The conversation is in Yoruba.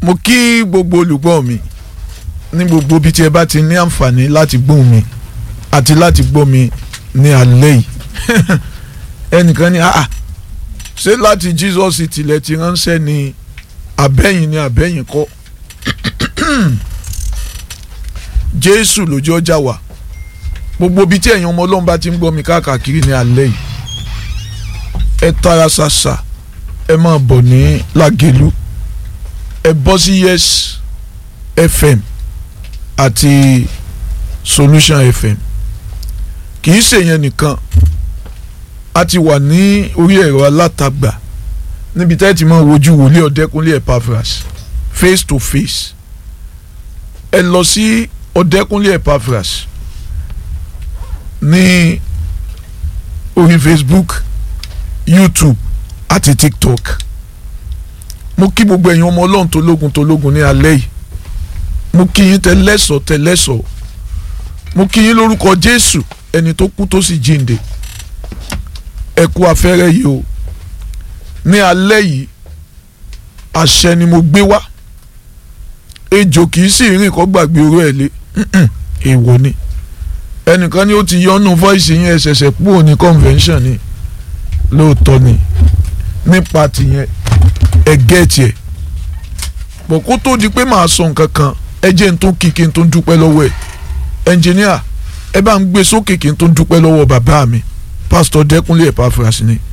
mo kí gbogbo olùgbọ́ mi ní gbogbo bí tí ẹ bá ti ní àǹfààní láti gbóhùn mi àti láti gbọ́ mi ní alẹ́ yìí ẹnìkan ní ah ṣé láti Jesus tilẹ̀ ti ránṣẹ́ ní abẹ́yìn ní abẹ́yìn kọ́ Jésù lójú ọjà wà gbogbo bí tí ẹ̀yin ọmọ Ọlọ́run bá ti ń gbọ́ mi káàkiri ní alẹ́ yìí ẹ tara ṣàṣà ẹ máa bọ̀ ní Lágẹ̀lú ẹ bọ́ sí Yes FM àti Solution FM kì í ṣèyẹn nìkan a ti wà ní orí ẹ̀rọ alátagbà níbi tẹ́ ti máa wojú wòlíì ọ̀dẹ́kúnlé Epaphras face to face ẹ lọ sí ọ̀dẹ́kúnlé Epaphras ní orí Facebook YouTube àti TikTok mo kí gbogbo ẹ̀yin ọmọ ọlọ́run tológun tológun ní alẹ́ yìí mo kí yín tẹlẹ́sọ̀ tẹlẹ́sọ̀ mo kí yín lórúkọ Jésù ẹni tó kú tó sì jíǹde ẹ kú afẹ́rẹ́ yìí o ní alẹ́ yìí àṣẹ ni mo gbé wá ejò kì í sì rìn kó gbàgbé oró ẹ̀ lé èèwọ̀ ni ẹnìkan ni ó ti yọnu voice yẹn ẹ ṣẹ̀ṣẹ̀ kúrò ní convention ni lóòótọ́ ni nípa tìyẹn ẹ gẹ́ẹ̀tì ẹ̀ bọ̀ kó tó di pé màá sọ nǹkan kan ẹ jẹ́ n tó kí kí n tó dúpẹ́ lọ́wọ́ ẹ̀ ẹnjìníà ẹ bá ń gbé sókè kí n tó dúpẹ́ lọ́wọ́ bàbá mi pásítọ̀ Dẹ́kúnlé Epaphras ni